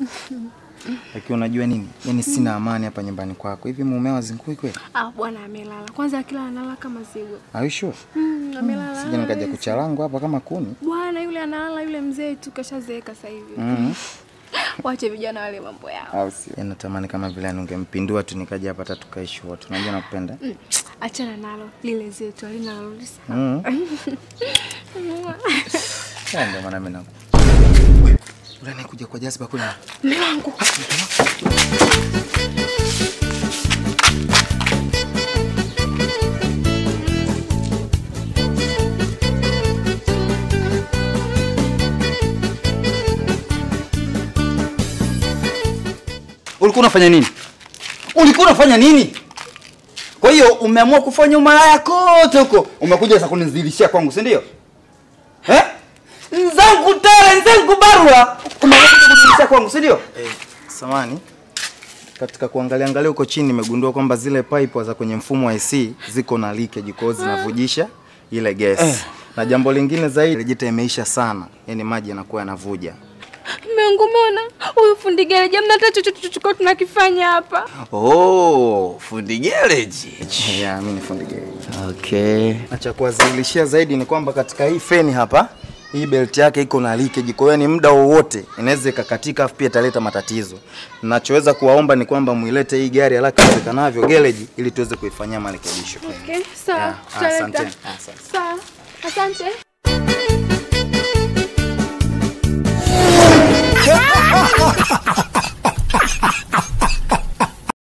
Lakini unajua nini? Yaani sina amani hapa nyumbani kwako. Hivi mumeo azingui kweli? Ah, bwana amelala. Kwanza akila analala kama zigo. Are you sure? Mm, amelala. Sija nikaja kuchalangu hapa kama kuni. Bwana yule analala yule mzee tu kashazeeka sasa hivi. Mhm. Wache vijana wale mambo yao. Au sio? Yaani natamani kama vile ningempindua tu nikaja hapa hata tukaishi wote. Unajua nakupenda. Mm, Achana nalo lile zetu alina narudi sana. Mhm. Ya, Ndio maana mimi naku. Yule anayekuja kwa Jazba kule. Mume wangu. Ulikuwa unafanya nini? Ulikuwa unafanya nini? Kwa hiyo umeamua kufanya umalaya kote huko, umekuja sasa kunizidishia kwangu, si ndio? Eh? Nzangu tele, nzangu barua, umekuja kunizidishia kwangu, si ndio? Eh, samani. Katika kuangalia angalia huko chini nimegundua kwamba zile pipe za kwenye mfumo wa AC ziko na leakage kwa hiyo zinavujisha ile gas. Eh. Na jambo lingine zaidi, rejeta imeisha sana. Yaani maji yanakuwa yanavuja. Mume wangu umeona? Huyu fundi gereji amna hata chochote tulichokuwa tunakifanya hapa. Oh, fundi garage. Yeah, mimi ni fundi gereji. Okay. Na cha kuwazilishia zaidi ni kwamba katika hii feni hapa hii belt yake iko na leakage, kwa hiyo ni muda wowote inaweza ikakatika, afu pia italeta matatizo. Nachoweza kuwaomba ni kwamba muilete hii gari haraka iwezekanavyo gereji, ili tuweze kuifanyia marekebisho. Okay, sawa. Yeah, tutaleta. asanteni. Asante. Sawa. Asante.